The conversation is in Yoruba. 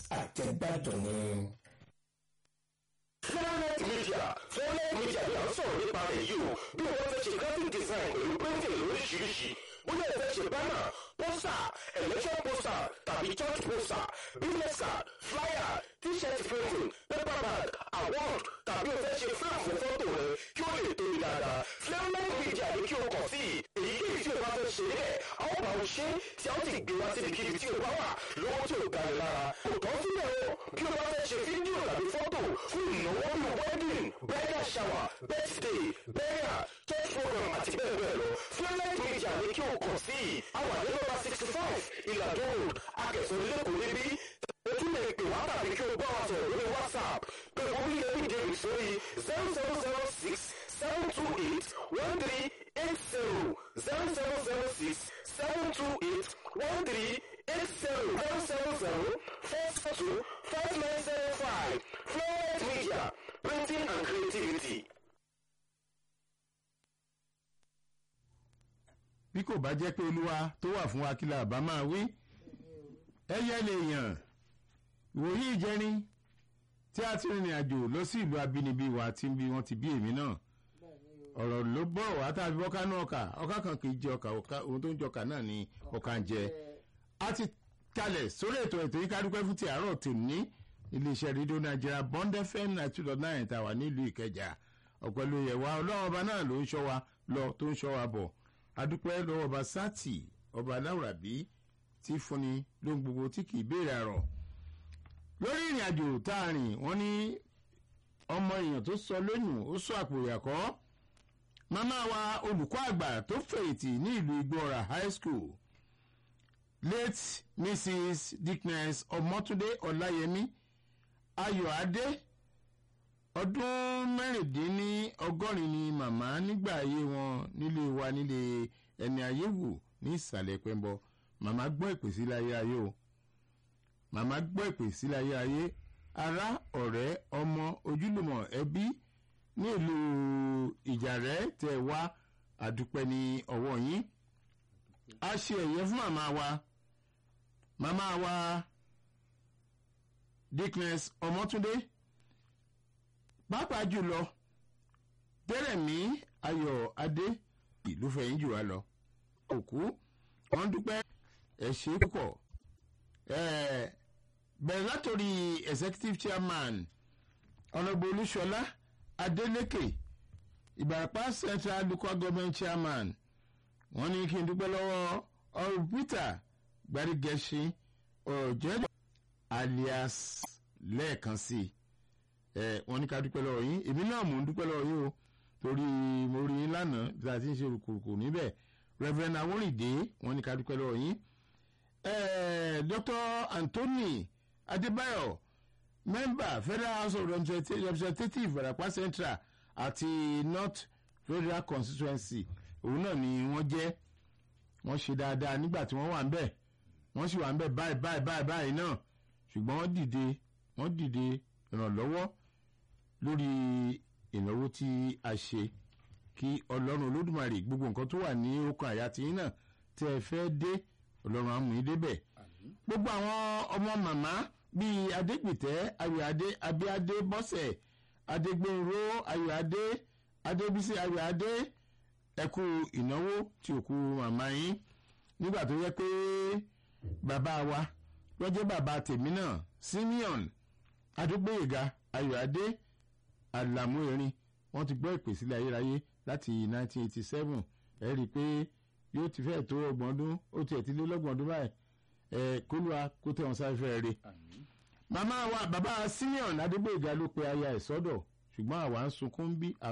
àjẹgbàdùn ni. Flownet Media Flownet Media ni à ń sọ̀rọ̀ nípa rẹ̀ yìí o bí wọ́n fẹ́ ṣe graphic design pẹ̀lú printing lóríṣiríṣi bóyá ẹ fẹ́ ṣe banner poster election poster tàbí church poster business card flyer t-shirt printing paper bag award tàbí o fẹ́ ṣe flap fún fọ́tò rẹ kí ó lè tóbi dáadáa Flownet Media ni kí o kàn sí èyíkéyìí tí o bá fẹ́ ṣe bẹ́ẹ̀ a ó bá o ṣe tí a ó sì gbé wá síbikíbi tí o bá wà lọ́wọ́ tí o ga ni lára kò tán síbẹ̀ o bí o bá fẹ́ ṣe fídíò tàbí fọ́tò fún ìnáwó bíi wedding bridal shower birthday burial church program àti bẹ́ẹ̀ bẹ́ẹ̀ lọ Flownet Media ni kí o kàn sí àwọn àdébọ̀bá sixty five ìlàjọ road akẹ́sọ̀ lẹ́kọ̀ọ́ níbí o tún lè pè wá tàbí kí o bá wa sọ̀rọ̀ lórí whatsapp pé orí ẹbí dèrè sórí zero zero zero six seven two eight one three eight zero zero zero zero six seven two eight one three eight zero zero zero zero four four two five nine zero five Flownet Media printing and creativity. bí kò bá jẹ́ pé olúwa tó wà fún wa kí la bá máa wí ẹyẹ lè yàn ìwòye ìjẹrin tí a ti rìnrìn àjò lọ sí ìlú abínibí wa tí bí wọ́n ti bí èmi náà ọ̀rọ̀ ló bọ̀ wá tàbí ọkà náà ọkà ọkà kan kì í jẹ ọkà ọkà ohun tó ń jẹ ọkà náà ni ọkà ń jẹ a ti kalẹ̀ sórí ètò ètò yìí kádúpẹ́ fún ti àárọ̀ tòní iléeṣẹ́ rédíò nàìjíríà bond fm ninety two dot nine tàwa nílùú ìkẹjà ọ̀pẹ̀lú yẹ̀wá ọlọ́run ọba náà ló ń ṣọ́ wa lọ tó ń ṣọ́ wa bọ̀ adúpẹ́ lọ́wọ́ ọba sátì ọba aláwùrábí tí fúnni lóhun gbogbo tí kì í béèrè àrọ̀ lórí ìrìn àjò tá a rìn wọ́n ní ọmọ èèyàn tó sọ lóyún ó sọ àpò ìyàkọ́ màmá wa olùkọ́ àgbà tó fẹ̀yìntì ní ìlú igbóra high school late mrs dickness ọmọtúndé ọláyẹmí ayọ̀adé ọdún mẹ́rìndínlọ́gọ́rin ni màmá nígbà ayé wọn nílé wa nílé ẹni ayé wù ní ìsàlẹ̀ pẹ́ńbọ màmá gbọ́ ìpè sí láyé ayé o màmá gbọ́ ìpè sí láyé ayé ará ọ̀rẹ́ ọmọ ojúlùmọ̀ ẹbí ní ìlú ìjàrẹ́ tẹ̀ wá àdúpẹ́ ní ọwọ́ yín a ṣe ẹ̀yẹ fún màmá wa màmá wa dickness ọmọtúndé pàápàá jùlọ tẹrẹmí ayọ̀ adé ìlú fẹ̀yìn jù wá lọ òkú wọn dúpẹ́ ẹ ṣe púpọ̀ bẹ̀rẹ̀ látòrí executive chairman ọ̀nàbọ̀ olúṣọlá adélékè ìbàràpá central local government chairman wọ́n ní kí n dúpẹ́ lọ́wọ́ ọ̀rọ̀ peter gbadigẹ̀ṣin ọ̀jẹ́ alias lẹ́ẹ̀kan sí i ẹ wọ́n ní ká dúpẹ́ lọ́wọ́ yín èmi náà mò ń dúpẹ́ lọ́wọ́ yín o torí mo rí yín lánàá tí a ti ń ṣe rùkùrùkù níbẹ̀ reverend awórìndé wọ́n ní ká dúpẹ́ lọ́wọ́ yín dr anthony adébáyọ̀ member federal house of representatives ìbàràpá central àti north federal constituency òun náà ni wọ́n jẹ́ wọ́n ṣe dáadáa nígbà tí wọ́n wà ń bẹ̀ wọ́n sì wà ń bẹ̀ báyìí báyìí báyìí báyìí náà ṣùgbọ́n wọ́n dìde wọ́n dìde ìrànlọ́wọ́ lórí ìnáwó tí a ṣe kí ọlọ́run olódùmarè gbogbo nǹkan tó wà ní okun àyà tí yín náà tẹ́ ẹ fẹ́ dé ọlọ́run á mú yín débẹ̀ gbogbo àwọn ọmọ màmá bíi adépìtẹ́ ayọ̀adé abíadé bọ́sẹ̀ adégbòrò ayọ̀adé adébísí ayọ̀adé ẹkú ìnáwó tí òkú màmá yín nígbà tó yẹ pé bàbá wa lọ́jọ́ bàbá tèmi náà simeon adúgbòyèga ayọ̀adé àlàmú erin wọ́n ti gbọ́ ìpè sílẹ̀ ayérayé láti 1987 ẹ rí i pé yóò ti fẹ́ẹ̀ tó ọgbọ̀n ọdún ó tiẹ̀ ti lé lọ́gbọ̀n ọdún báyìí ẹ kólúwa kó tẹ̀ wọ́n sáfẹ́ rẹ̀. màmá wa bàbá simeon adúgbòyèga ló pe aya ẹ̀ sọ́dọ̀ ṣùgbọ́n àwa ń sunkún bí